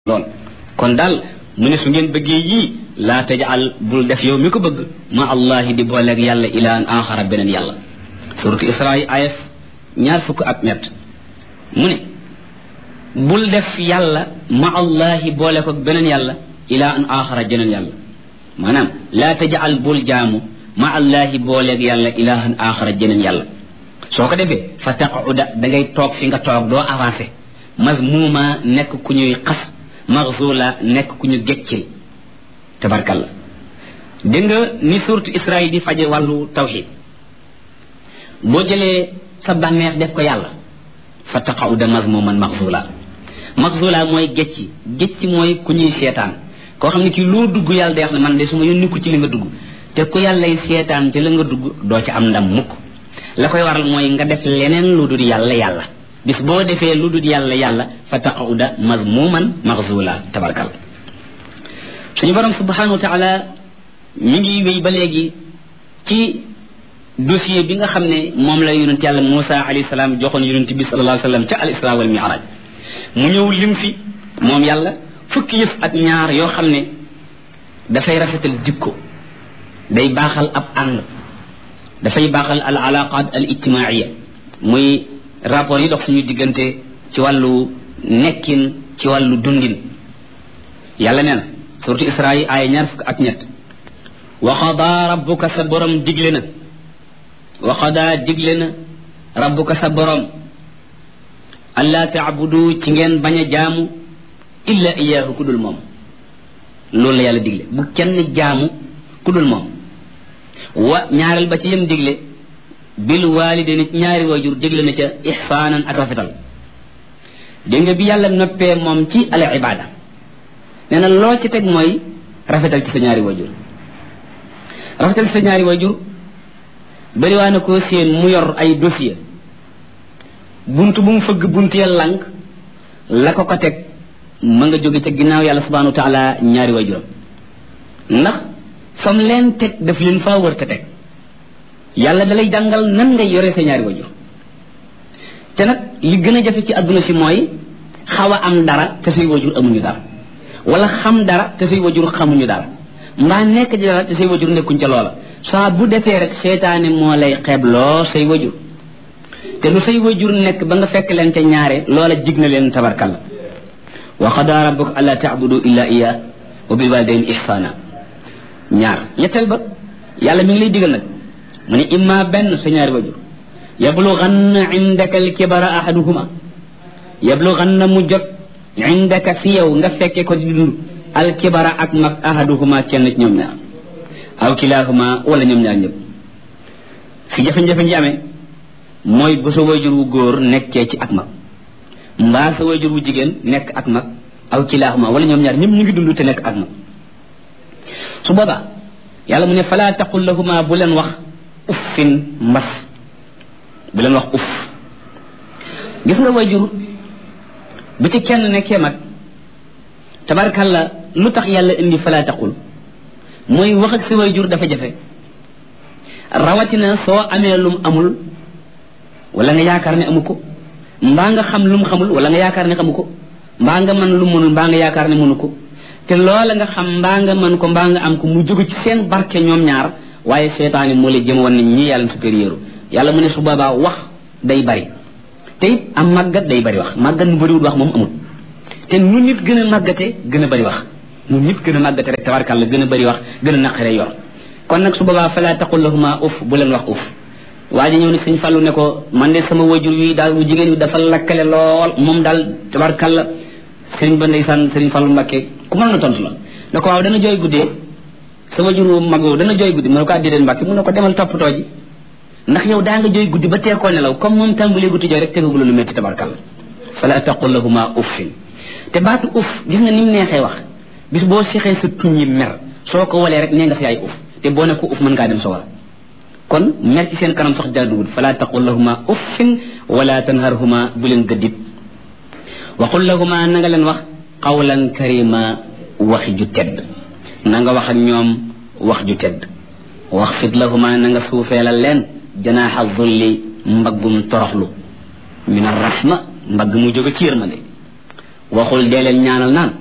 lool kon daal mu ne su ngeen bëggee yii laa tajal bul def yow mi ko bëgg ma allahi di booleeg yàlla ilaan axara beneen yàlla suratu isra yi ayef ñaar fukk ak ñett mu ne bul def yàlla ma allahi boole ko beneen yàlla ilaan axara jeneen yàlla maanaam laa tajal bul jaamu ma allahi booleeg yàlla ilahan axara jeneen yàlla soo ko defee fa taquda da ngay toog fi nga toog doo avancé mazmuuma nekk ku ñuy xas maxzula nekk ku ñu geccil tabarkalla dégg nga ni suurtu Israa di faje wàllu tawxid boo jëlee sa bànneex def ko yàlla fa taqauda mazmuman maxzula maxzula mooy gecci gecci mooy ku ñuy seetaan koo xam ne kii loo dugg yàlla day wax ne man de su ma yónni ko ci li nga dugg te ku yàllay seetaan ci la nga dugg doo ci am ndam mukk la koy waral mooy nga def leneen lu dul yàlla yàlla bis boo defee lu dul yàlla yàlla fa taquda mazmuman maxzula tabarkal suñu borom subhanahu wa taala mi ngi wéy ba léegi ci dossier bi nga xam ne moom la yonent yàlla Moussa alayhi salaam joxoon yonent bi sallallahu alayhi wa sallam ca al isra wal mi'raj mu ñëw lim fi moom yàlla fukki yëf ak ñaar yoo xam ne dafay rafetal jikko day baaxal ab ànd dafay baaxal al alaqat al ijtimaiya muy rapport yi dox suñu diggante ci wàllu nekkin ci wàllu dundin yàlla nee na suratu isra yi aaya ñaar fukk ak ñett wa qadaa rabbuka sa borom digle na wa qadaa digle na rabbuka sa borom allaa taabudu ci ngeen bañ a jaamu illa iyaahu ku dul moom loolu la yàlla digle bu kenn jaamu ku dul moom wa ñaareel ba ci yem digle bil waalidayni ñaari waajur dégle na ca ixsaanan ak rafetal dégg nga bi yàlla noppee moom ci al ibaada nee na loo ci teg mooy rafetal ci sa ñaari waajur rafetal ci sa ñaari waajur bari waa na koo séen mu yor ay dossier bunt bu mu fëgg bunt ya lànk la ko ko teg ma nga jóge ca ginnaaw yàlla subhanahu wa taala ñaari waajuram ndax fam leen teg daf leen faa wër te teg yàlla dalay jàngal nan ngay yore sa ñaari wajur te nag li gën a jafe ci àdduna si mooy xaw a am dara te say wajur amuñu dara wala xam dara te say wajur xamuñu dara mbaa nekk ci dara te say wajur nekkuñ ca loola saa bu defee rek seetaane moo lay xeebloo say wajur te lu say wajur nekk ba nga fekk leen ca ñaare loola jig na leen tabarkalla wa qadaa rabbuka allaa taabudu illa iya wa bil walidayni ihsana ñaar ñetteel ba yàlla mi ngi lay digal nag mu ne imma benn sa ñaari wajur yablughanna indaka alkibara ahaduhuma yablughanna mu jot indaka fi yow nga fekke ko di dund alkibara ak mag ahaduhuma kenn ci ñoom ñaar aw kilahuma wala ñoom ñaar ñëpp fi jafe-jafe ji amee mooy bu sa wajur wu góor nekkee ci ak mag mbaa sa wajur wu jigéen nekk ak mag aw kilahuma wala ñoom ñaar ñëpp ñu ngi dund te nekk ak mag su boobaa yàlla mu ne fala taqul lahuma bu leen wax uffin mbas bu leen wax uff gis nga wajur bu ci kenn nekkee mag tabarkalla lu tax yàlla indi fala taqul mooy wax ak sa wajur dafa jafe rawatina soo amee lum amul wala nga yaakaar ne amu ko mbaa nga xam lum xamul wala nga yaakaar ne xamu ko mbaa nga mën lu mënul mbaa nga yaakaar ne mënu ko te loola nga xam mbaa nga mën ko mbaa nga am ko mu jóge ci seen barke ñoom ñaar waaye seetaani moo lay jëm woon ne ñii yàlla supérieur yàlla mu ne su boobaa wax day bari te it am màggat day bari wax màggat nu bariwul wax moom amul te nu nit gën a màggate gën a bari wax nu nit gën a màggate rek tabarkàlla gën a bari wax gën a naqare yor kon nag su boobaa fala taqul lahuma uf bu leen wax uf waa ji ñëw ne sëñ Fallu ne ko man de sama wajur wi daal bu jigéen wi dafa lakkale lool moom daal tabarkàlla sëriñ ba ndeysaan sëriñ Fallu Mbàkke ku mën na tontu la ne ko waaw dana jooy guddee sa wajuru mag woowu dana jooy guddi mu ne ko addideen mbàkki mu ne ko demal toppatoo ji ndax yow daa nga jooy guddi ba teekoo nelaw comme moom tàmbalee guddi jooy rek tegagula lu métti tabarkalla fala taqul lahuma uffin te baatu uff gis nga ni mu neexee wax bis boo sexee sa tuñ yi mer soo ko walee rek nee nga fi ay uff te boo ne ko uff mën ngaa dem sa war kon mer ci seen kanam sax jaaduwul fala taqul lahuma uffin wala tanharhuma bu leen gëddit waxul lahuma na nga leen wax qawlan karima waxi ju tedd na nga wax ak ñoom wax ju tedd wax fit lahuma na nga suufeelal leen janaaxa zulli mbaggum toroxlu min arrahma mbagg mu jóge ci yërmande waxul dee leen ñaanal naan